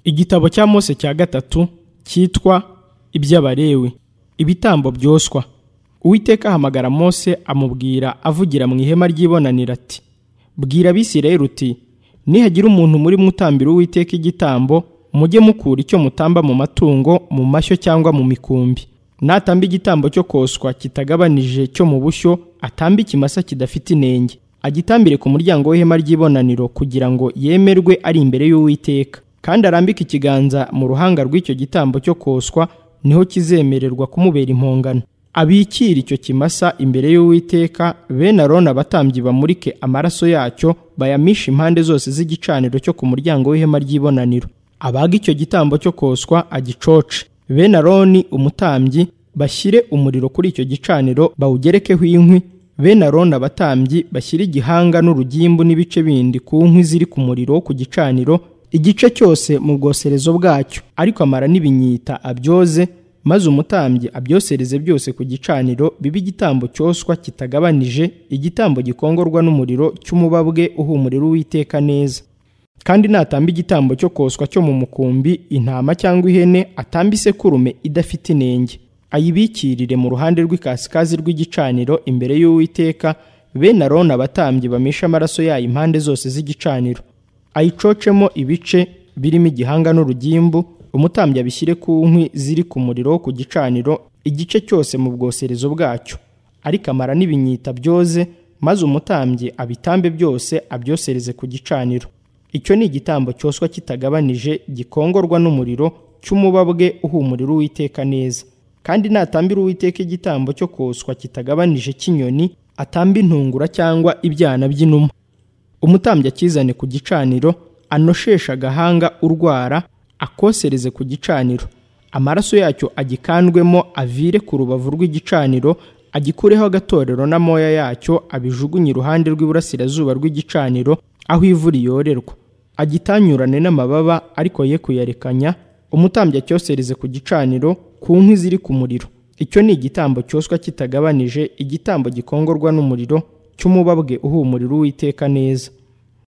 igitabo cya mose cya gatatu cyitwa iby'abarewi ibitambo byoswa uwiteka ahamagara mose amubwira avugira mu ihema ry'ibonaniro ati bwira abisirayeli uti nihagira umuntu muri mutambira uwiteka igitambo mujye mukura icyo mutamba mu matungo mu mashyo cyangwa mu mikumbi natamba igitambo cyo koswa kitagabanije cyo mu bushyo atambe ikimasa kidafite inenge agitambire ku muryango w'ihema ry'ibonaniro kugira ngo yemerwe ari imbere y'uwiteka kandi arambike ikiganza mu ruhanga rw'icyo gitambo cyo koswa niho kizemererwa kumubera impongano abikire icyo kimasa imbere y'uwiteka bene aroni abatambyi bamurike amaraso yacyo bayamishe impande zose z'igicaniro cyo ku muryango w'ihema ry'ibonaniro abaga icyo gitambo cyo koswa agicoce bene aroni umutambyi bashyire umuriro kuri icyo gicaniro bawugerekeho inkwi bene aroni abatambyi bashyire igihanga n'urugimbu n'ibice bindi ku nkwi ziri ku muriro wo ku gicaniro igice cyose mu bwoserezo bwacyo ariko amara n'ibinyita abyoze maze umutambyi abyosereze byose ku gicaniro bibe igitambo cyoswa kitagabanije igitambo gikongorwa n'umuriro cy'umubabwe uhumurira uwiteka neza kandi natamba igitambo cyo koswa cyo mu mukumbi intama cyangwa ihene atamba isekurume idafite inenge ayibikirire mu ruhande rw'ikasikazi rw'igicaniro imbere y'uwiteka bene aroni abatambyi bamishe amaraso yayo impande zose z'igicaniro ayicocemo ibice birimo igihanga n'urugimbu umutambyi abishyire ku nkwi ziri ku muriro wo ku gicaniro igice cyose mu bwoserezo bwacyo ariko amara n'ibinyita byoze maze umutambyi abitambe byose abyosereze ku gicaniro icyo ni igitambo cyoswa kitagabanije gikongorwa n'umuriro cy'umubabwe uhumurira uwiteka neza kandi natambira uwiteka igitambo cyo koswa kitagabanije cy'inyoni atamba intungura cyangwa ibyana by'inuma umutambyi akizane ku gicaniro anosheshe agahanga urwara akosereze ku gicaniro amaraso yacyo agikandwemo avire ku rubavu rw'igicaniro agikureho agatorero n'amoya yacyo abijugunye iruhande rw'iburasirazuba rw'igicaniro aho ivu riyorerwa agitanyurane n'amababa ariko ye kuyarekanya umutambyi acyosereze ku gicaniro ku nkwi ziri ku muriro icyo ni igitambo cyoswa kitagabanije igitambo gikongorwa n'umuriro cy'umubabwe uhumurira uwiteka neza